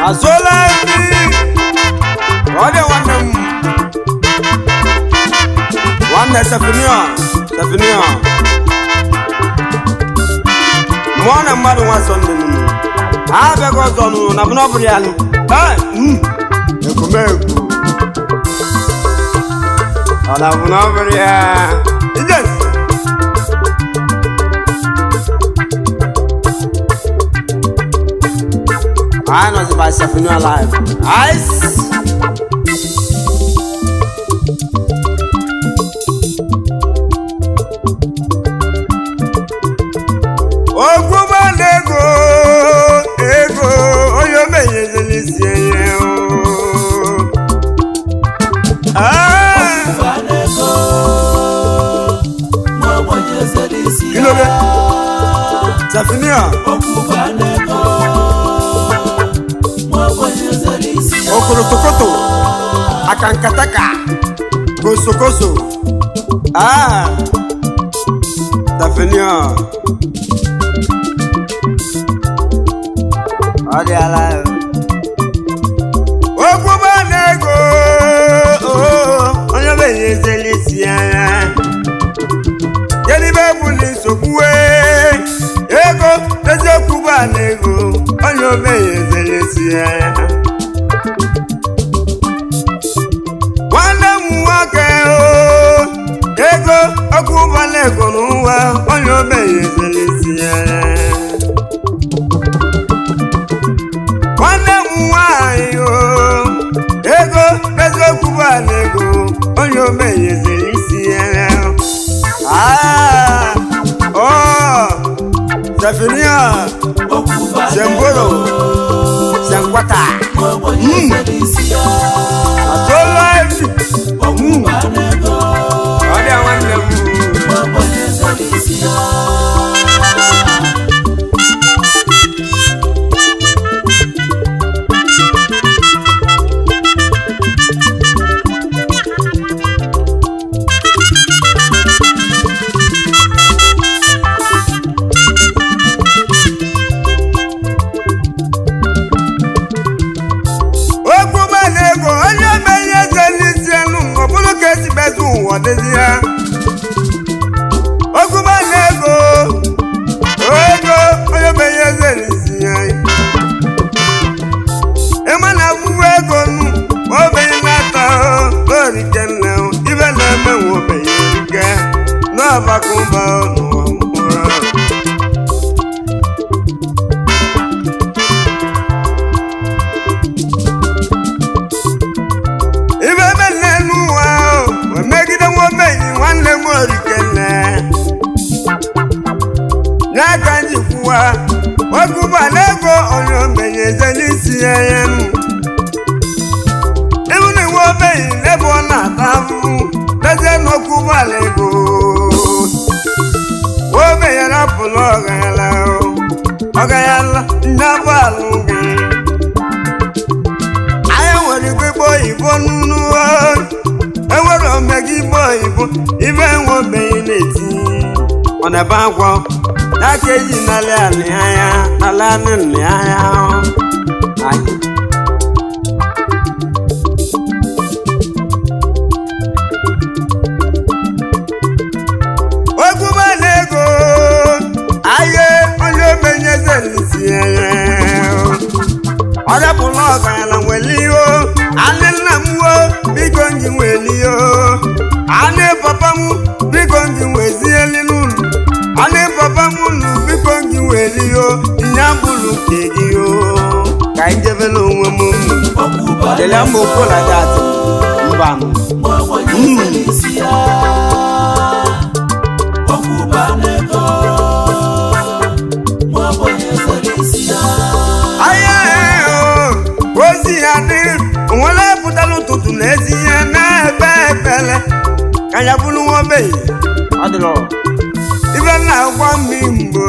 azụọla nri ọ dị nwanne m nwanne sefinio sefinio mụọ na mmadụ nwa sọnde nụnụ ha abịaghị ọzọ nụnụ na bụna ọ bụrụ ya nụ Ee, mm, ekwumekwu ọ na bụna ọ bụrụ ya ije I know by Stephanie alive. Ice. Okwuba na-ego ego onye omenyezela isi enye o. Ah, Ilobe. Stephanie, okorotokoto, akankataka, kosokoso. Ah, Stephanie. Ọ dị ala. Okwuba na-ego onye omenyezela isi anya. Yelibe bụ na nsogbu wee ego eziokwu bụ a na ego onye omenyezela isi anya. nwanne m nwoke o ego ọkụ ụgbọala ego n'ụwa onye omenyezela isi anya. nwanne m nwanyị o ego eziokwu bụ ala ego onye omenyezere isi ya Ah, oh, Zephania, Zembolo, Zenkwata, Atola Efi, ọ dị nwanne m. okwu gbana ego onye menye eze n'isi elu ọ bụrụ ka esi mezi ụwa dịzi ya okwu gbana ego ego onye menye eze n'isi ya ịma na akwụkwọ ego nu obenye na-ata n'orike nne ibe na-eme nwa obenye erike n'ọbakụba n'ụwa mmụọ ibe mele n'ụwa ahụ megide nwobenyi nwanne m orikene n'aka njikwuwa ọkụba n'ego onye obenye eze n'isi ya ya nụ ịbụ na iwe obenyi n'ebe ọ na-ata ahụhụ lezie n'ọkụbala ego obenye rapụla ọgayala ọgayala ndị abụ alụ gị anyị nwere igwe igbo oyibo n'unu enwere omega igbo oyibo ibe enwebeghị na-eti ọ na-ebe agwọ ya ka eji nalị alị anya ala anị nlị anya anyị ogume na ego ahịa onye omenyeze n'isi anya ọdapụla ọgaranya nwere ihe anị nna m wo biko nji nwere ihe anị papa m biko nji wezieli n'ụlọ anị papa m nụ biko nji nwere ihe ihe abụrụ nke gị o ka anyị jebela onwe m dele mba okola dị atị mba ahịa ozi ya dị onwere pụtara ụtụtụ na ezi ihe na-ebe ebele ka ya bụrụ nwa ogbenye ibe na-agwa mmiri mgbo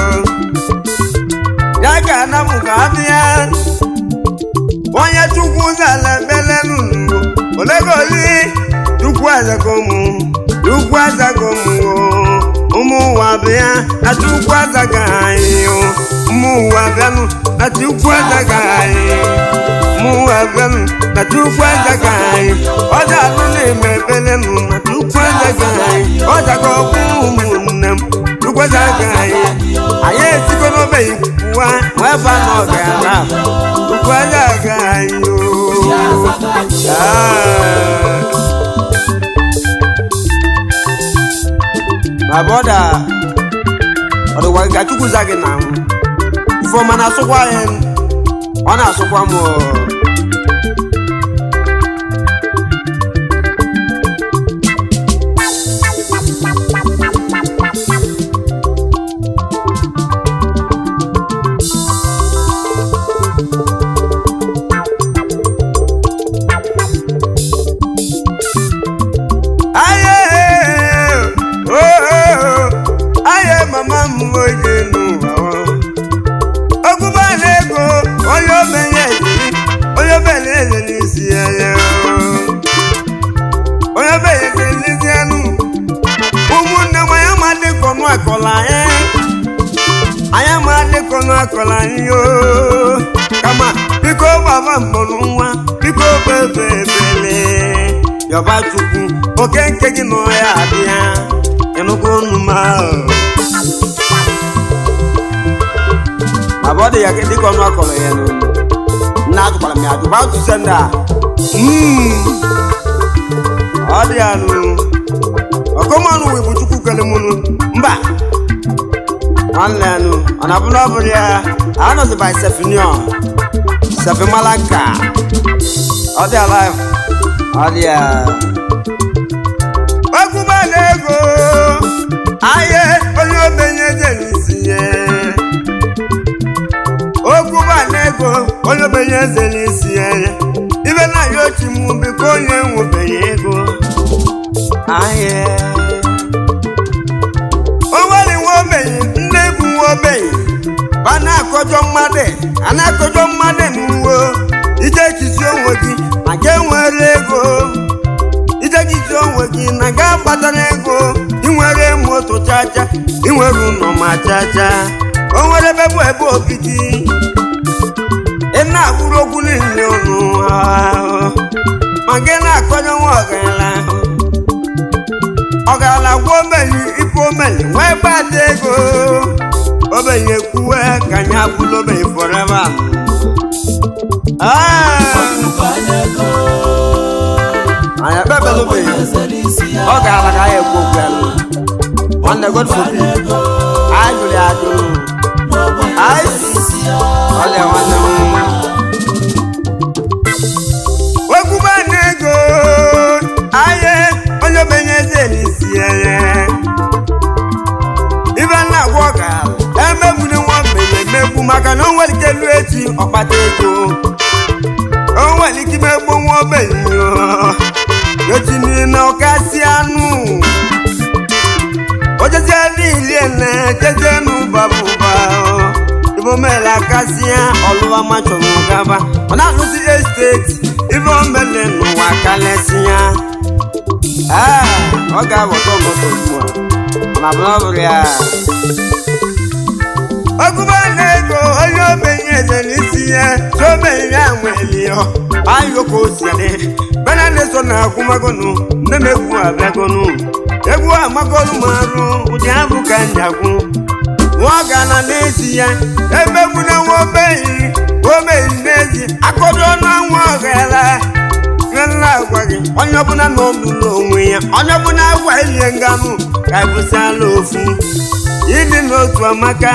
ya ga-ana m ka abịa onye chukwu zala ebele n'ugbo olegoli chukwu azago mụ chukwu azago mụ ụmụ ụwa bịa na chukwu azaga anyị ụmụ ụwa bịanụ na chukwu azaga anyị chukwu ezaga anyị ọja alụ na-eme ebele nụ na chukwu ezaga anyị ọja ga ọkwụ ụmụnne m chukwu ezaga anyị anyị esigo n'obeghị kwuwa wee ba na ọgara chukwu ezaga anyị oo Ah. my brother ọ dịkwa gị ka chukwu za gị na ahụ ifeọma na-asụkwa ya ọ na-asụkwa m oo. aye oh aye mama m oye n'ụwa okwuba na-ego onye obenye ejiri onye obenye eze n'isi ya ya onye obenye eze n'isi anụ ụmụnne m anya ma dịka ọnụ akọla anyị anya ma dịka ọnụ akọla anyị o kama biko gbaba mbọ n'nwa biko bebe ebele yọba chukwu oke nke gị nọ ya abịa ịnụgo unu ma ma bụ ọ dị ya dịka ọnụ akọrọ ya n'olu nna atụkwara m ya atụ ba tụse ndị a Mm. ọ dị ya nụ ọkọmanụ wee bụ chukwu kele mụnụ mba nwanne ya nụ ọ na-abụ na ọ bụrụ ya anọzi by sefinion sefimalaka ọ dị alive ọ dị ya okwuba na-ego ahịa onye obenye je n'isi ya okwuba na-ego onye obenye eze n'isi ya ibe na ya ochi mụ biko onye nwebeghị ego ahịa onwere nwe ogbenye nne bụ nwe ogbenye ba na-akọjọ mmadụ a na-akọjọ mmadụ n'uwe ije chizi onwe gị ma ga enwere ego ije chizi onwe gị na ga kpatara ego inwere moto chacha inwere ụlọ ma chacha o nwere ebe bụ ebe obibi ị na-akwụrụ okwu niile ọnụ ahụ ma gị na-akọjọ nwa ọgaranya ahụ ọgaranya gwa obenye ife omenye wee gbata ego obenye kwuwe ka anyị abụla obenye forever Ah, anyị ekpebela obenye ọ gara ka anyị ekwu okwu ya nụ. nwanne god forbid anyị jụrụ ya ajụ anyị si ọlịa nwanne m okwuba na-ego ahịa onye obenye eze n'isi ya ibe na-agwa ọga emegburu nwa mgbenye emegbu maka na o nwere ike lụọ echi ọkpata ego o nwere ike imegbu nwa ogbenye echi niile ọkasị anụ ojezie niile na jeje n'ụbabụba ibe omele akasịa ọlụwa machọrọ gaba ọ na-alụzi esteti ibe omele n'ụwa kalesịa ee ọ ga-aghọta ọgọtọ ugbu a ma bụrụ ọ bụrụ ya ọgụba na-ego onye obenye eze n'isi ya si obenye ya nwelio ayoko osiadị bena na-eso na akwụmagonu nne m egwu abịagonu egwu amagolu m arụ ụdị abụ ka njagwu nwa gana n'ezi ya emegbu na nwa obenyi obenyi n'ezi akọdo na nwa ọghara nna agwa gị onye ọbụla nọ n'ụlọ onwe ya onye ọbụla agwa elie nganụ ka ebụsala ofu ịdị n'otu amaka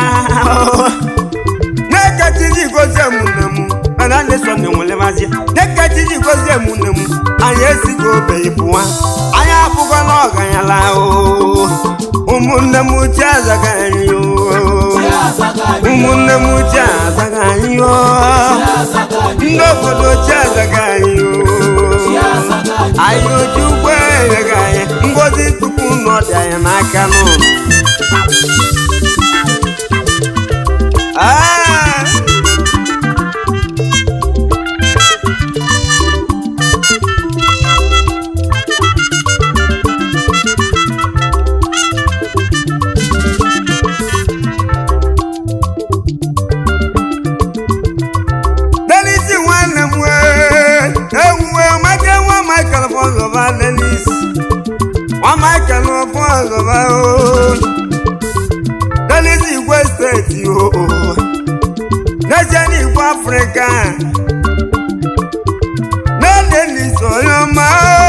na-ekechiji gozie mụnne m mana na-eso na enwelemazi na-ekechiji gozie mụnne m anyị esigo obenye pụwa anyị abụgo na ọganyala oo ụmụnne m uche azaga anyị oo ụmụnne m uche azaga anyị oo ndị obodo uche azaga anyị oo anyị oji ụgbọ enyeghị anyị ngozi tupu nọ dị anyị n'aka n'ụlọ Ah! Denisi nwanne m wee ewu steeti o n'ezie n'igbo afrịka na-elelisi onye ọma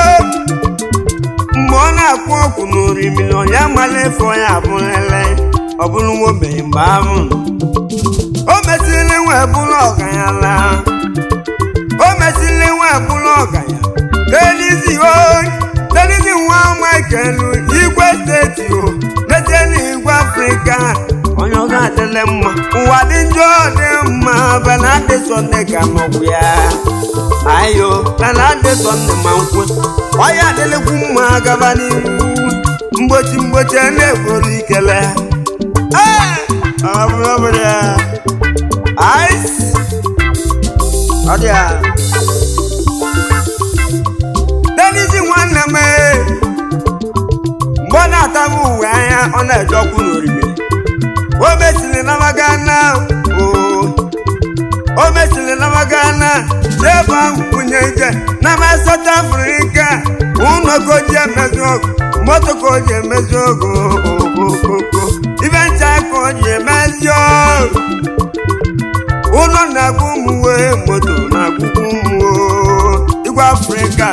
mgbe ọ na-akwụ ọkwụ n'orimiri onye amala efe onye abụrụle ọ bụrụ nwobenye mgbe ahụ o mesịrị nwe bụrụ ọganyala o mesịrị nwe bụrụ ọganya telizi o telizi nwa michael igwe steeti o n'ezie n'igwe afrịka onye ọ ga-adịle mma ụwa dị njọ dị mma benadị sọnde ka nọkwu ya ayo benadị sọnde ma nkwe ọya adịlịkwu mma gaba n'ihu mgbochi mgbochi a na-egboro ikele Ee, ọ bụrụ ọ bụrụ ya ice ọ dị ya denizi nwanne m ee, mgbe ọ na-atabụ uwe anya ọ na-eje ọkụ n'orimiri o mesịrị namaga na o o mesịrị namaga na ebe ahụ kwunye ije na ma South Africa ụlọ ka o ji emezi ọgụ moto ka o ji emezi ọgụ okokoko ibe ncha ka o ji emezi ọgụ ụlọ na-agụ ụmụ wee moto na-agụkwu ụmụ igwe Afrịka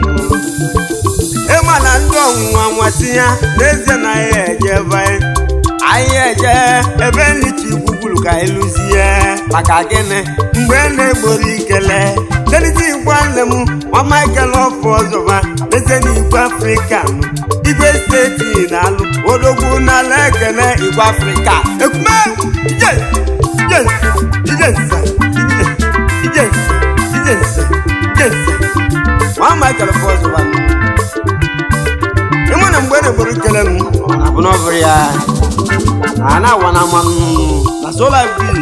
ịma na ndị ọnwụnwa nwasị ya n'ezie na ya eje ebe anyị eje ebe nlichi gbugburu ka anyị lụzie maka gịnị mgbe na-egboro ikele denite igwe nne m nwa Michael ọfụ ọzọba n'ezie na igwe Afrịka igwe steeti na-alụ odogwu n'ala ekele igwe Afrịka ekume ije ije ije nsa ije ije nsa ije nsa ije nsa nwa Michael ọfụ ọzọba ịmụ na mgbe na-egboro ikele m abụ na ọ bụrụ ya a na-awa na mmanụ na sola bi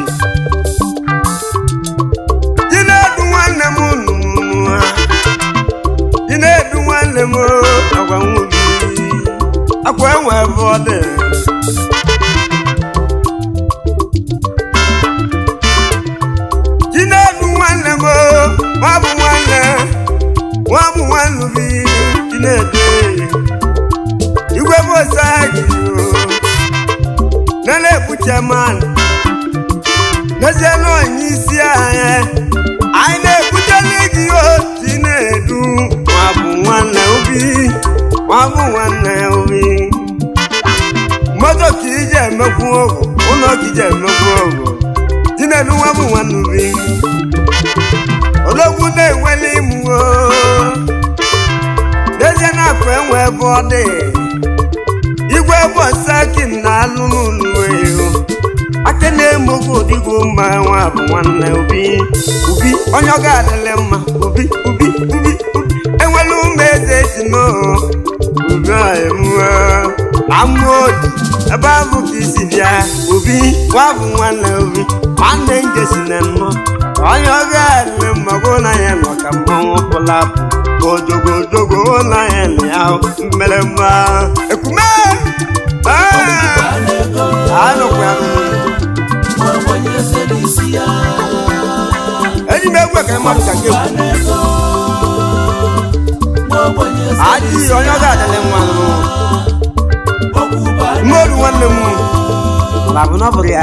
ị na-edu nwanne m nnụnụ ị na-edu nwanne m agwa nwobi akwa enwe ebe ọ dị ị na-edu nwanne m nwa bụ nwanne nwa bụ nwanne bi ị na-edu igwe bụ osagi nana ebuche mmanụ n'ezie na onye isi anyị anyị na-ebutele gị otu na-edu nwa bụ nwanne obi nwa bụ nwanne obi moto ka iji emekwu ogo ụlọ ka iji emekwu ogo tinedu nwa bụ nwanne obi ologwu na-enwele imụ n'ezie na-akụ enwe ebe ọ dị igwe bọsaki na-alụ n'ụlọ ewu aka na-emogbu odigo mma nwa bụ nwanne obi obi onye ọ ga-adịle mma obi obi obi obi enwela ụmụ eze si n'obi emuwe amụ odi ebe ahụ ka isi bịa obi nwa bụ nwanne obi nwanne njesi na nnọ onye ọ ga-adịle mma bụ na ya nọ ka mmanwụ pụla bụ ojogojogo na ya na ya mmere mma ekume anụkwa eji m egwu ekere mmadụ ka nke ekwu adịghị onye ọ ga-adịle nwa mmeoru nwanne m na bụ na ọ bụrụ ya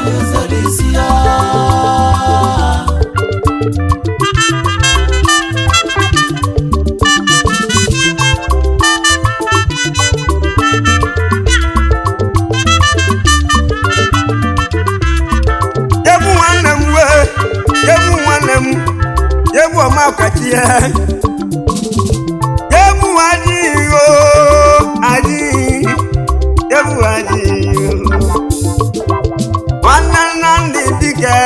egwu nwanne m wee egwu nwanne m egwu ọma ọkachi ya egwu adịghị o adịghị egwu adịghị nwanne nnamdị dike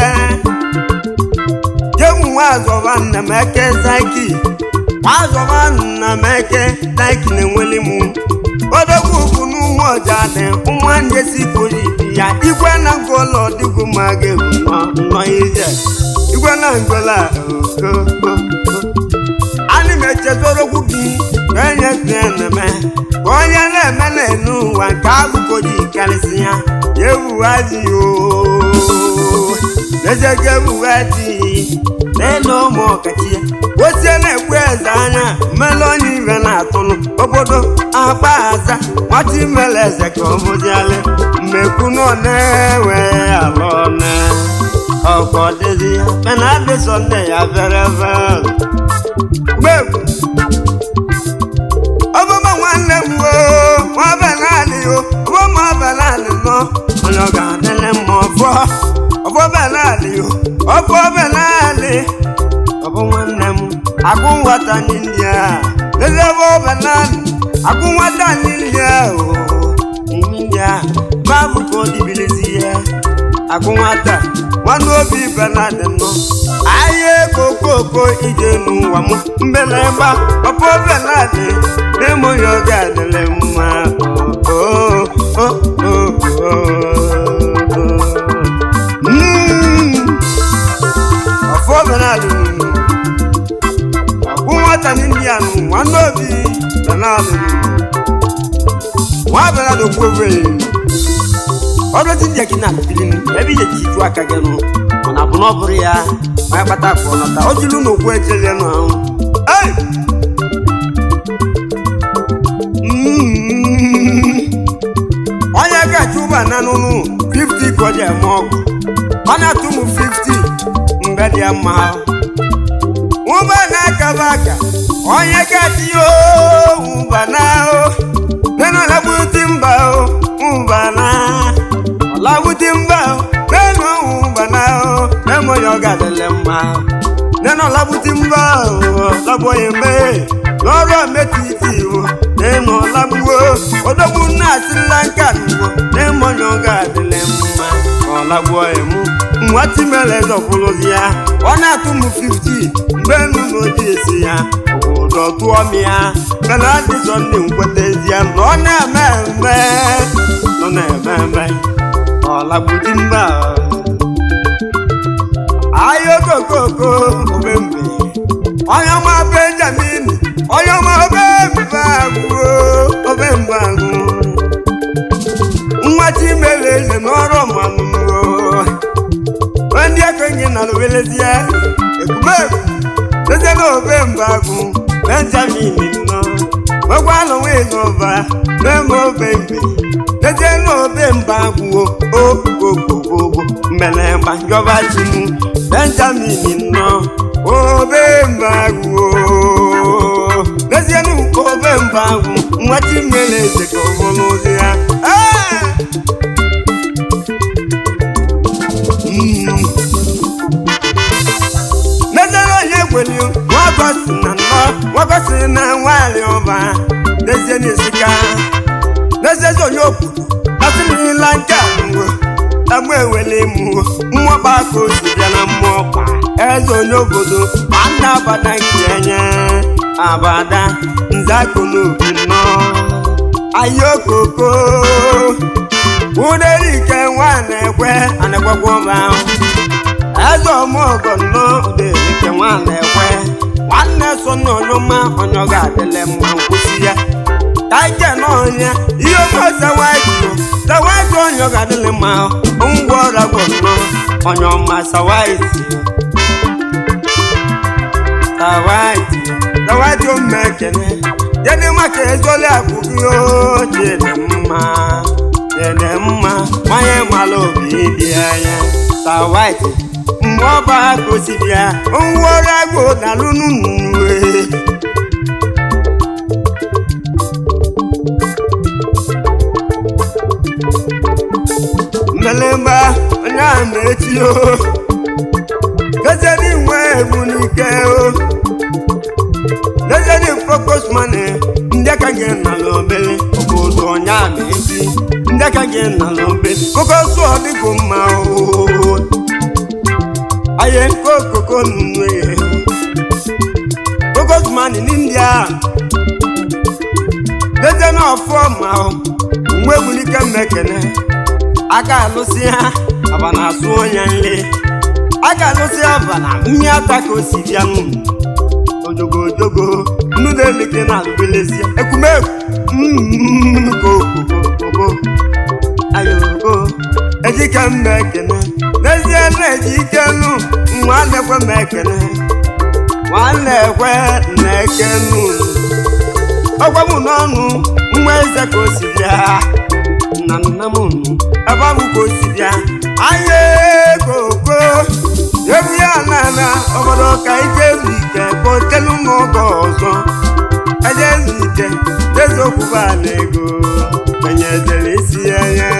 egwu nwa azọba nna m eke zaki azọba nna m eke zaki na-enweli m odogwu bụ n'ụmụ ọja dị nwa njesi kori ya igwe na ngolo dịgo ma ga-egwu nọ ije igwe na ngola okoko ana m echezoro okwu gị ka onye na-eme ka onye na-eme na-enu ụwa nke agụkori karịsị ya ya ewughazighị o n'eziego ewughazighị n'elu ụmụ ọkachi ya osie na-ekwu eze anya mmele onye ibe na-atụlụ obodo akpa aza nwata imele eze ka ọ bụzialị mmekwu nọ na-ewe ala ọna ọkọ dịzi ya mana adị sọnde ya bịara ebe gbegbu ọbụma nwanne m o nwa benali o ọbụma benali nọ onye ọ ga-adịlị mma ọfọ ọfọ benali o ọfọ benali ọbụ nwanne m agụ nwata n'india lezebe benali agụ nwata n'india o n'india babu ka ọ dịbilizi ya agụ nwata nwanne obi benali nọ ahịa ego koko ije n'ụwa m mbelemba ọpọ benali n'ịmụ ya ọ ga-adịlị mma o o o o Mm. ọfọ benali ọkụ nwata n'india nụ nwanne obi benali nwa benali okwu ofe ọdụ ti ndị akina alụpili nụ ebe ije ji ju aka gị nụ mana bụ na ọ bụrụ ya ma kpata ka ọ nọta o jilu na okwu echele nụ ahụ Ei! Mm. onye ga-achụ ụba na nụnụ 50 ka ọ ji eme ọgwụ ọ na-atụ m 50 mgbe dị ya mma ụba na-akaba aka onye ga-achị ya ụba na nena labuti mba o ụba na ọlabuti mba o nenu ụba na o nemo ya ọ ga-adịle mma nena ọlabuti mba o lọbụghị mbe n'ọrụ ometiti o nenu ọlagbuo odogbu nna asịla nka n'ugbo nemo ya ọ ga-adịle mma ọlagbuo emu nwati mere zọpụrụzi ya ọ na-atụ m 50 mgbe enu na oji esi ya obodo tụọ m ya mana adị sọnde nkwetezi ya na ọ na-eme eme nọ na-eme eme ọlagbuji mba ahịa okokoko omembe onye ọma benjamin onye ọma obembe agwụ obembe agwụ nwa chimere eze n'ọrụ mmanụ ndị ekenye na lowelezie ekumegwu eze na obembe agwụ benjamin nọ nwekwanụ nwezọba meme obembe eze na obembe agwụ ogogogogo mmelemba njọba chinu benjamin nọ obembe agwụ n'ezienu obembe agwụ nwa chimere eze ka ọ bụrụ ụdị ya Ah! N'ezere onye gweli nwagosi na nnọ nwagosi na nwanyị ọba n'ezie n'isika n'eziezi onye obodo asịrịla nke amụwo agba ewele mụwo mmụọkpa ka o si bịa na mmụọkpa eze onye obodo nwanne abada nke enye abada nze akụ n'obi nnọ ahịa okoko uderike nwa na-ekwe anakwakwa ọba ahụ eze ọmụọgọ nnọọ uderike nwa na-ekwe nwanne so n'ọnyụma onye ọ ga-adịle mma nkwụsị ya taike n'ọnya ihe ofe sawaiti sawaiti onye ọ ga-adịle mma ngwa ọrịa gwọ nnọọ onye ọma sawaiti sawaiti sawaiti omume ekene jedị maka ezoli akwụkwọ ihe ochie dị mma dị mma nwanyị mara obi dị anya sawaiti mgbe ọba gosi bịa ngwa ọrụ agwụ na lụnụnwe mmelemba onye a na-echi o gazedi nwe egbu n'ike o gazedi focus money ndị aka gị nala obere obodo onye a na-echi ndị aka gị nala obere focus ọ dịgo mma o aye nke okoko nwe focus money n'india gazedi na ọfọma o nwe egbu n'ike mmekene aka alụsị ha aba na-asụ onye nle aka alụsị aba na mmiri ata ka o si bịa nụ ojogo ojogo nnu na-eleke na alụbelezie ekwumekwu mm, ko okoko ayogo ejike mma ekene n'ezie na-eji ike nụ nwa nekwe m ekene nwanne na-ekwe na-eke n'ụlọ ọgwa m n'ọnụ nwa eze ka o si bịa na nna m nụ ebe ọ bụ ka o si bịa anya koko ebu ya n'ala obodo ka ike ezu ike ka o telu n'oge ọzọ eje ezu ike deziokwu bụ ala ego enyezere isi ya ya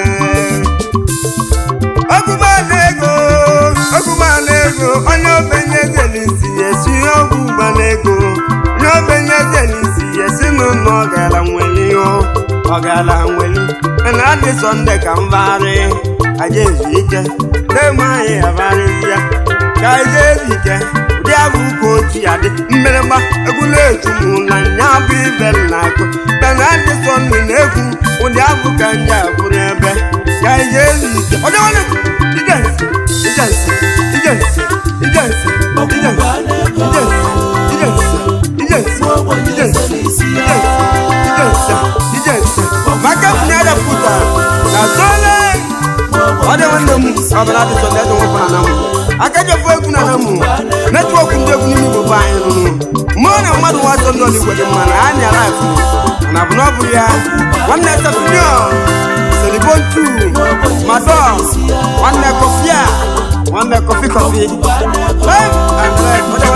ọgụgbala ego ọgụgbala ego onye obenye zeli isi ya esi ọgwụ gbala ego onye obenye zeli isi ya esi n'ụlọ ọgara nwere ihe ọgara nwere na adị sọnde ka mbagharị aja ezu ike na-eme anyị abagharịzi ya ka aja ezu ike ụdị abụ ka otu ya dị mmerịgba egwu na-etu m na nya bụ ibe na-akụ ka na adị sọnde na-ekwu ụdị abụ ka ndị abụrụ ebe ka aja ezu ike ọ dịwana ijensi ijensi ijensi ijensi ijensi ijensi ijensi ijensi ijensi ijensi maka kwunye ada puta na sole ọ dị nwanne m ọbara dị sọle dị nwepụ na namụ aka jefu egwu na namụ netwọk ndị egwu n'ime igbo bụ anyị nụnụ mụọ na mmadụ nwa sọ ndị ọligwe dị mma na ha nyara akụ na bụ na ọ bụ ya nwanne tefnio selibontu madọ nwanne kọfịa nwanne kọfị kọfị live and live